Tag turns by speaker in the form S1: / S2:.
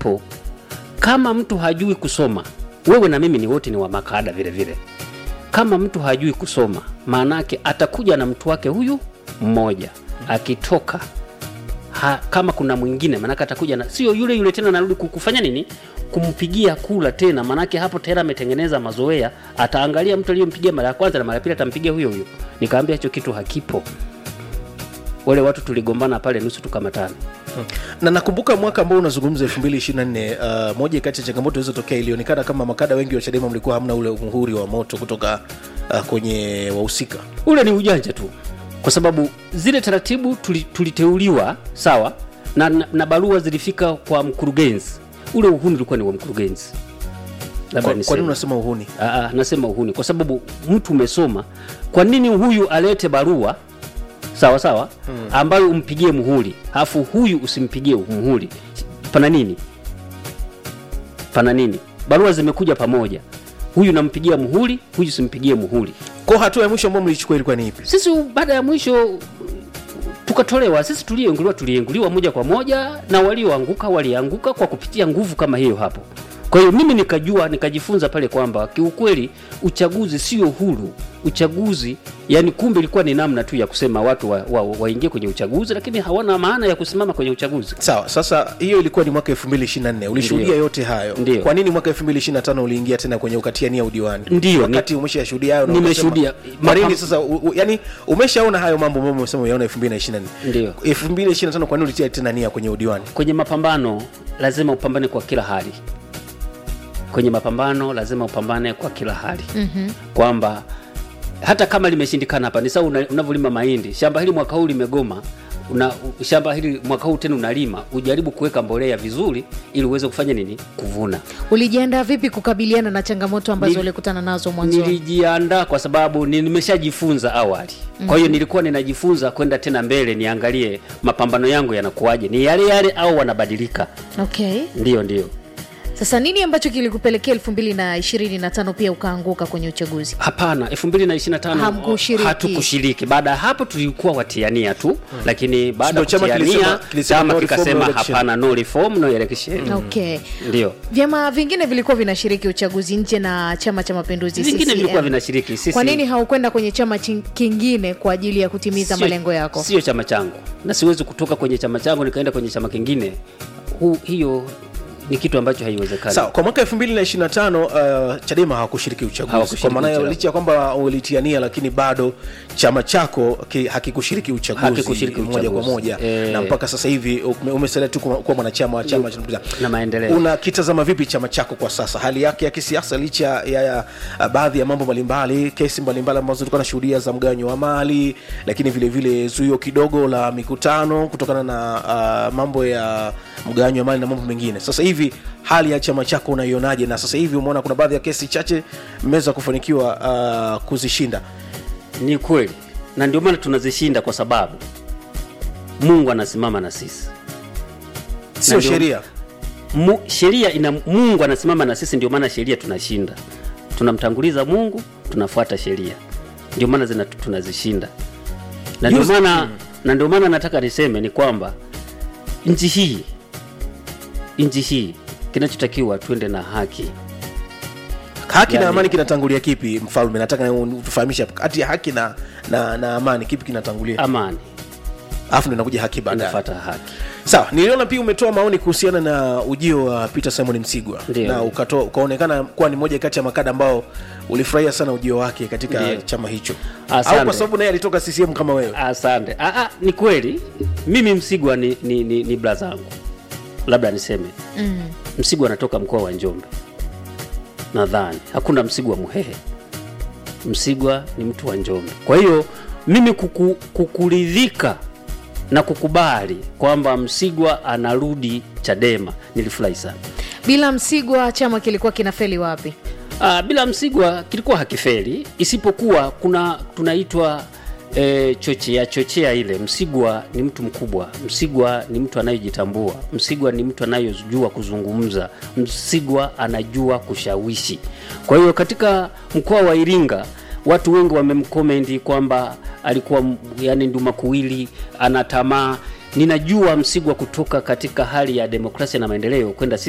S1: hakipo. Kama mtu hajui kusoma, wewe na mimi ni wote ni wa makada vile vile. Kama mtu hajui kusoma, maanake atakuja na mtu wake huyu mmoja, akitoka ha, kama kuna mwingine maanake atakuja na sio yule yule tena, narudi kufanya nini? Kumpigia kula tena, maanake hapo tayari ametengeneza mazoea. Ataangalia mtu aliyompigia mara ya kwanza na mara ya pili atampigia huyo huyo. Nikaambia hicho kitu hakipo. Wale watu tuligombana pale nusu tukamatana.
S2: na nakumbuka mwaka ambao unazungumza 2024 uh, moja kati ya changamoto zilizotokea ilionekana kama makada wengi wa chadema mlikuwa hamna ule muhuri wa moto kutoka uh, kwenye wahusika
S1: ule ni ujanja tu, kwa sababu zile taratibu tuli- tuliteuliwa sawa na, na, na barua zilifika kwa mkurugenzi. Ule uhuni ulikuwa ni wa mkurugenzi. Labda
S2: kwa, kwa
S1: niseme.
S2: nini unasema uhuni
S1: Aa, nasema uhuni kwa sababu mtu umesoma. Kwa nini huyu alete barua sawa sawa, ambayo umpigie muhuri, alafu huyu usimpigie muhuri? Pana nini? Pana nini? Barua zimekuja pamoja, huyu nampigia muhuri, huyu simpigie muhuri.
S2: kwa hatua ya mwisho ambao mlichukua ilikuwa ni ipi
S1: Sisi baada ya mwisho tukatolewa, sisi tulienguliwa, tulienguliwa moja kwa moja, na walioanguka walianguka kwa kupitia nguvu kama hiyo hapo. Kwa hiyo mimi nikajua, nikajifunza pale kwamba kiukweli uchaguzi sio huru. Uchaguzi yani, kumbe ilikuwa ni namna tu ya kusema watu waingie wa, wa waingie kwenye uchaguzi, lakini hawana maana ya kusimama kwenye uchaguzi.
S2: sawa sasa hiyo ilikuwa ni mwaka 2024 ulishuhudia
S1: Ndiyo.
S2: yote hayo
S1: Ndiyo.
S2: kwa nini mwaka 2025 uliingia tena kwenye ukatiania udiwani
S1: Ndiyo,
S2: wakati umeshashuhudia hayo na
S1: nimeshuhudia.
S2: ukasema, kwa nini
S1: Mapam-
S2: sasa u, u, yani umeshaona hayo mambo ambayo umesema uyaona 2024
S1: Ndiyo.
S2: 2025 kwa nini ulitia tena nia kwenye udiwani
S1: Kwenye mapambano lazima upambane kwa kila hali. Kwenye mapambano lazima upambane kwa kila hali mm-hmm. kwamba hata kama limeshindikana hapa, ni sawa una- unavyolima mahindi. Shamba hili mwaka huu limegoma, una, u- shamba hili mwaka huu tena unalima, ujaribu kuweka mbolea vizuri, ili uweze kufanya nini, kuvuna.
S3: Ulijiandaa vipi kukabiliana na changamoto ambazo
S1: Nili-
S3: ulikutana nazo mwanzoni?
S1: Nilijiandaa kwa sababu ni- nimeshajifunza awali, kwa hiyo nilikuwa ninajifunza kwenda tena mbele, niangalie mapambano yangu yanakuwaje, ni yale yale au wanabadilika.
S3: Okay.
S1: Ndiyo, ndiyo.
S3: Sasa nini ambacho kilikupelekea elfu mbili na ishirini na tano pia ukaanguka kwenye uchaguzi?
S1: Hapana, 2025
S3: Hamkushiriki.
S1: hatukushiriki. Baada ya hapo tulikuwa watiania tu, lakini baada ya
S2: Ndio chama
S1: kutiania
S2: kilisema- kilisema
S1: chama
S2: no reform,
S1: kikasema
S2: no election.
S1: hapana, no reform no election.
S3: Okay.
S1: Ndio
S3: Vyama vingine vilikuwa vinashiriki uchaguzi nje na Chama cha Mapinduzi
S1: vingine
S3: CCM.
S1: vilikuwa vinashiriki. Sisi
S3: Kwa nini haukwenda kwenye chama chin- kingine kwa ajili ya kutimiza
S1: sio-
S3: malengo yako?
S1: Sio chama changu, na siwezi kutoka kwenye chama changu nikaenda kwenye chama kingine. Hu, hiyo ni kitu ambacho haiwezekani.
S2: sawa kwa mwaka 2025 uh, chadema hawakushiriki uchaguzi
S1: Hawakushiriki
S2: kwa maana hiyo
S1: uchaguzi.
S2: licha ya kwamba ulitiania lakini bado chama chako ki, hakikushiriki uchaguzi
S1: Hakikushiriki
S2: moja kwa
S1: uchaguzi.
S2: moja
S1: Eh.
S2: na mpaka sasa hivi ume- umesalia tu kuwa kuwa mwanachama wa chama cha Mapinduzi.
S1: Na maendeleo.
S2: unakitazama vipi chama chako kwa sasa hali yake ya kisiasa licha ya, ya uh, baadhi ya mambo mbalimbali kesi mbalimbali ambazo tulikuwa nashuhudia za mgawanyo wa mali lakini vile vile zuio kidogo la mikutano kutokana na uh, mambo ya mgawanyo wa mali na mambo mengine sasa hivi hali ya chama chako unaionaje na sasa hivi umeona kuna baadhi ya kesi chache mmeweza kufanikiwa uh, kuzishinda
S1: Ni kweli, na ndio maana tunazishinda kwa sababu Mungu anasimama na sisi.
S2: sio
S1: ndio-
S2: sheria
S1: Mu, sheria ina Mungu anasimama na sisi, ndio maana sheria tunashinda. Tunamtanguliza Mungu, tunafuata sheria, ndio maana zina tunazishinda, na ndio
S2: Juzi-
S1: maana na ndio maana nataka niseme ni kwamba nchi hii nchi hii kinachotakiwa tuende na haki.
S2: haki na
S1: Yani-
S2: amani kinatangulia kipi mfalme nataka tufahamishe kati ya haki na, na, na amani kipi kinatangulia
S1: Amani
S2: alafu ndo inakuja haki baadaye
S1: inafuata haki.
S2: sawa niliona pia umetoa maoni kuhusiana na ujio wa peter simon msigwa
S1: Ndiyo.
S2: na ukatoa, ukaonekana kuwa ni moja kati ya makada ambao ulifurahia sana ujio wake katika
S1: Ndiyo.
S2: chama hicho
S1: Asante.
S2: au kwa sababu naye alitoka ccm kama wewe
S1: Asante. Ah, ah, ni kweli mimi Msigwa ni, ni, ni, ni bra zangu, labda niseme
S3: Mm.
S1: Msigwa anatoka mkoa wa Njombe, nadhani hakuna Msigwa Muhehe. Msigwa ni mtu wa Njombe. Kwa hiyo mimi kuku, kukuridhika na kukubali kwamba Msigwa anarudi Chadema nilifurahi sana.
S3: Bila Msigwa chama kilikuwa kinafeli wapi?
S1: Ah, bila Msigwa kilikuwa hakifeli, isipokuwa kuna tunaitwa e, chochea chochea ile. Msigwa ni mtu mkubwa, Msigwa ni mtu anayejitambua, Msigwa ni mtu anayejua kuzungumza, Msigwa anajua kushawishi. Kwa hiyo katika mkoa wa Iringa watu wengi wamemkomenti kwamba alikuwa m- yani nduma kuwili, ana tamaa. Ninajua Msigwa kutoka katika hali ya demokrasia na maendeleo kwenda